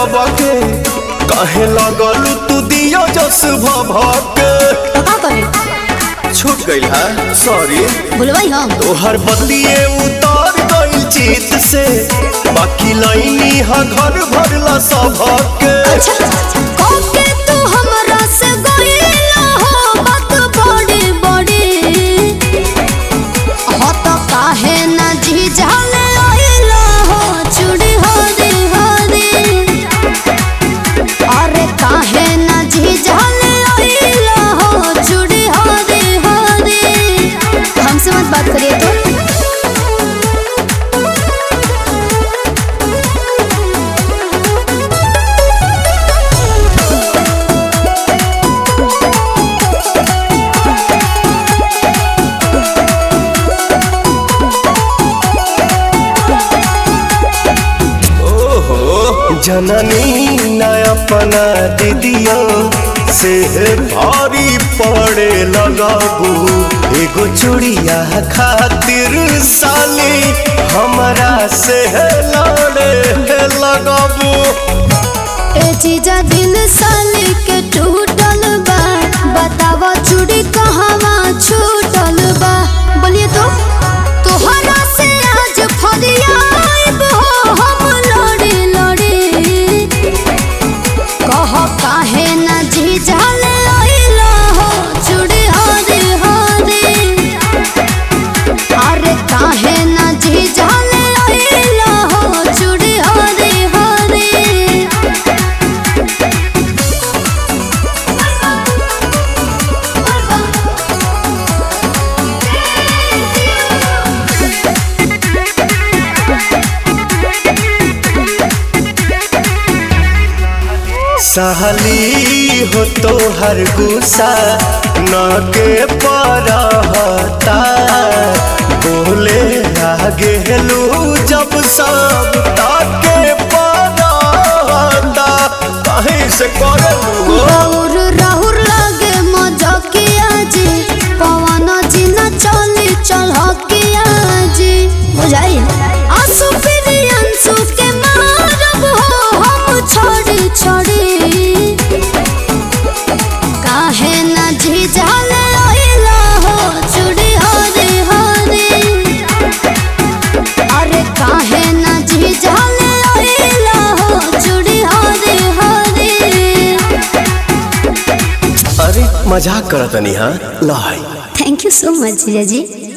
सबके काहे लगल तू दियो जस भभके तो का करे छूट गइल है सॉरी भूलवाई हम तोहर बदलिए उतार गइल चित से बाकी लाइनी हा घर भरला सबके अच्छा कोके तू हमरा से गइला हो बात बड़ी बड़ी हो तो काहे ना जी जाले आइला हो चूड़ी हरी हरी अरे काहे ना जी जाले आइला हो चूड़ी हरी हरी हमसे मत बात करिए तो ओहो जननी न अपना दीदियों से भारी पड़े लगाबू एगो चूड़िया खातिर साली हमरा से लड़े लगाबू ए चीजा दिल साली के टूटल बा बतावा चूड़ी कहवा छूटल बा बोलिए तो तोहरा से आज फरियाब हो हम लड़ी लड़ी कह काहे ना जी जाले आइला हो चूड़ी हरी हरी अरे काहे ना जी जाले आइला हो चूड़ी हरी हरी सहली हो तो हर गुस्सा न के परहता बोले आगे लू जब सब ताके परहता कहीं से करलू राहुर राहुर लागे मजकिया जी पवन जी न चली चलकिया जी बुझाई आंसू फिर आंसू के मारब हो हम छोड़ी छोड़ी काहे न जी जाले आइला हो चूड़ी हरी हरी अरे काहे न जी जाले आइला हो चूड़ी हरी हरी अरे मजाक करतनी हाँ लाई थैंक यू सो मच जीजा जी